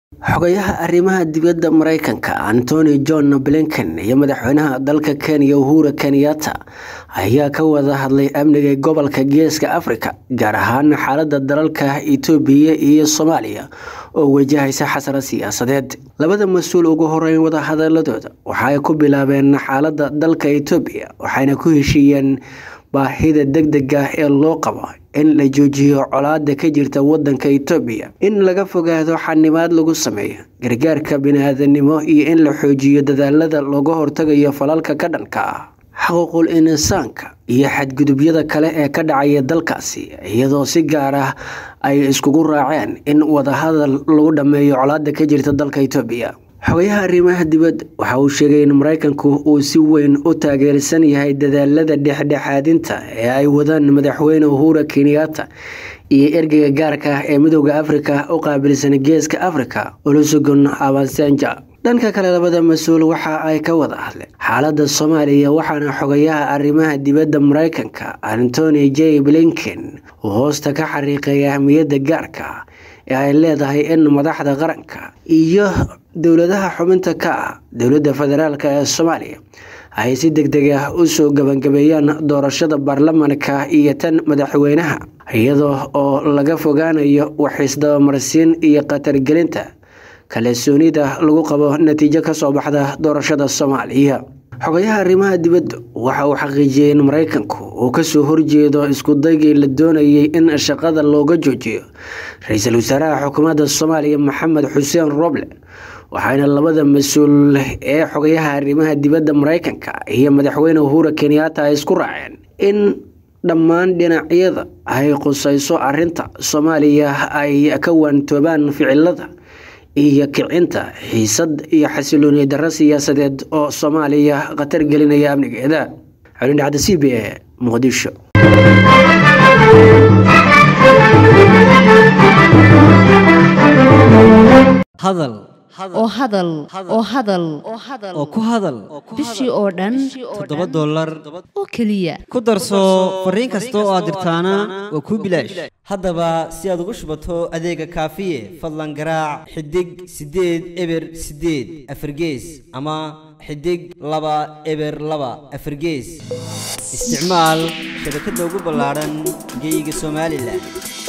xogayaha arrimaha dibadda mareykanka antony john blinken iyo madaxweynaha dalka kenya uhuru kenyatta ayaa ka wada hadlay amniga gobolka geeska afrika gaar ahaan xaalada dalalka itoobiya iyo soomaaliya oo wajahaysa xasara siyaasadeed labada mas-uul ugu horeyn wadahadaladooda waxaay ku bilaabeen xaalada dalka itoobiya waxayna ku heshiiyeen baahida degdega ee loo qabo in la joojiyo colaada ka jirta wadanka itoobiya in laga fogaado xanibaad lagu sameeyo gargaarka bini-aadanimo iyo in la xoojiyo dadaalada looga hortagayo falalka ka dhanka ah xuquuqul insaanka iyo xadgudubyada kale ee ka dhacaya dalkaasi iyadoo si gaar ah ay iskugu raaceen in wadahadal lagu dhammeeyo colaada ka jirta dalka itoobiya xogayaha arrimaha dibadda waxa uu sheegay in mareykanku uu si weyn u taageersan yahay dadaalada dhexdhexaadinta ee ay wadaan madaxweyne uhura kenyatta iyo ergeyga gaarka ah ee midooda afrika u qaabilsan geeska afrika olusegun abansanja dhanka kale labada mas-uul waxa ay ka wada hadleen xaalada soomaaliya waxaana xogayaha arrimaha dibadda mareykanka antony j blinken uu hoosta ka xariiqay ahmiyadda gaarka ee ay leedahay in madaxda qaranka iyo dowladaha xubinta ka ah dowladda federaalk ee soomaaliya ay si deg deg ah usoo gabangabeeyaan doorashada baarlamanka iyo tan madaxweynaha iyadoo oo laga fogaanayo waxisdabamarsiin iyo khatargelinta kalsoonida lagu qabo natiijo kasoo baxda doorashada soomaaliya xogayaha arrimaha dibadda waxa uu xaqiijiyey in mareykanku uu kasoo horjeedo iskudaygii la doonayay in shaqada looga joojiyo ra-iisul wasaaraha xukuumadda soomaaliya maxamed xuseen roble waxaana labada mas-uul ee xogayaha arrimaha dibadda mareykanka iyo madaxweyne uhura kenyatta ay isku raaceen in dhammaan dhinacyada ay qusayso arinta soomaaliya ay ka waantoobaan ficilada iyo kicinta xiisad iyo xasilooni darro siyaasadeed oo soomaaliya khatar gelinaya amnigeeda xulindhacda c b e muqdisho hadal oo hadal oo hadal oo ku hadal bishii oo dhan toddoba dollar oo keliya ku darso fariin kasta oo aad dirtaana waa kuu bilaash haddaba si aad ugu shubato adeega kaafiye fadlan garaac xidig siddeed eber siddeed afargees ama xidig laba eber laba afargees isticmaal shabakadda ugu ballaadhan geyga somalilan